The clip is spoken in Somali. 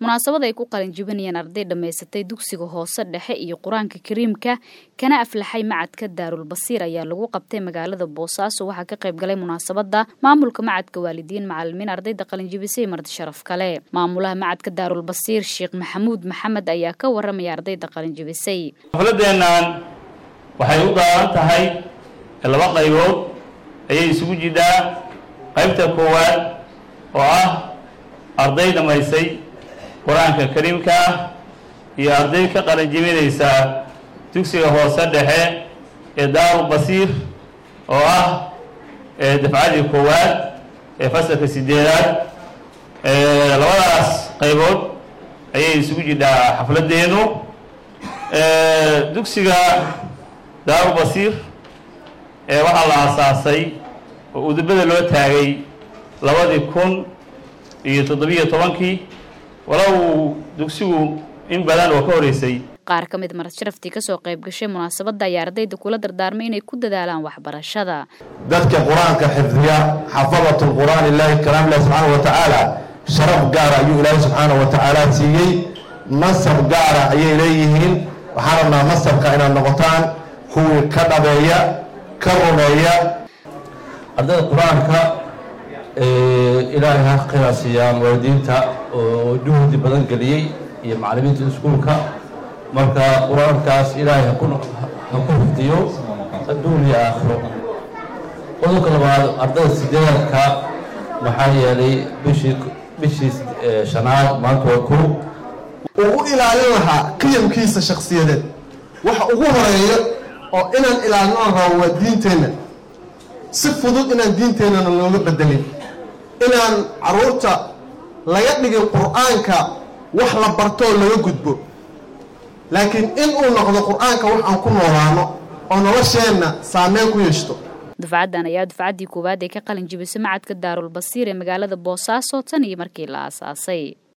munaasabad ay ku qalinjibinayeen arday dhammaysatay dugsiga hoose dhexe iyo qur-aanka kariimka kana aflaxay macadka daarul basiir ayaa lagu qabtay magaalada boosaaso waxaa ka qayb galay munaasabada maamulka macadka waalidiin macalimiin ardayda qalinjibisay marti sharaf kale maamulaha macadka daarul basiir sheekh maxamuud maxamed ayaa ka waramaya ardayda qalinjibisay xafladeennan waxay u daalan tahay laba qaybood ayay isugu jidaa qaybta koowaad oo ah arday dhammaysay qur-aanka kariimka ah iyo arday ka qalanjibinaysa dugsiga hoose dhexe ee daaru basiir oo ah dafcadii koowaad ee fasalka sideedaad labadaas qaybood ayay isugu jidhaa xafladdeenu dugsiga daaru basiir waxaa la aasaasay oo udubada loo taagay labadii kun iyo toddobiyo tobankii walow dugsigu in badan oo ka horeysay qaar ka mid marad sharaftii kasoo qayb gashay munaasabadda ayaa ardayda kula dardaarmay inay ku dadaalaan waxbarashada dadka qur-aanka xifdiya xafadat lqur'aan ilaahi kalaam ilahi subxaana wa tacaala sharaf gaara ayuu ilaahi subxaana wa tacaala siiyey masab gaara ayay leeyihiin waxaan rabnaa masabka inaad noqotaan kuwii ka dhabeeya ka rumeeya ardayda qur-aanka ilaahay ha khilaasiyaan waalidiinta oo juhdi badan geliyey iyo macallimiinta iskuulka marka qur-aankaas ilaahay ha ku xifdiyo adduun iyo aakhiro qodobka labaad ardayda sideedadka maxaa yeelay bishii bishii shanaad maanta waa ko uu u ilaalin lahaa qiyamkiisa shakhsiyadeed waxa ugu horeeya oo inaan ilaalino aan rabo waa diinteenna si fudud inaan diinteennana looga bedelin inaan carruurta laga dhigin qur-aanka wax la bartoo laga gudbo laakiin in uu noqdo qur-aanka wax aan ku noolaano oo nolosheenna saameyn ku yeeshto dufcaddan ayaa dufcaddii koowaad ee ka qalin jibisay macadka daarul basiir ee magaalada boosaaso tan iyo markii la aasaasay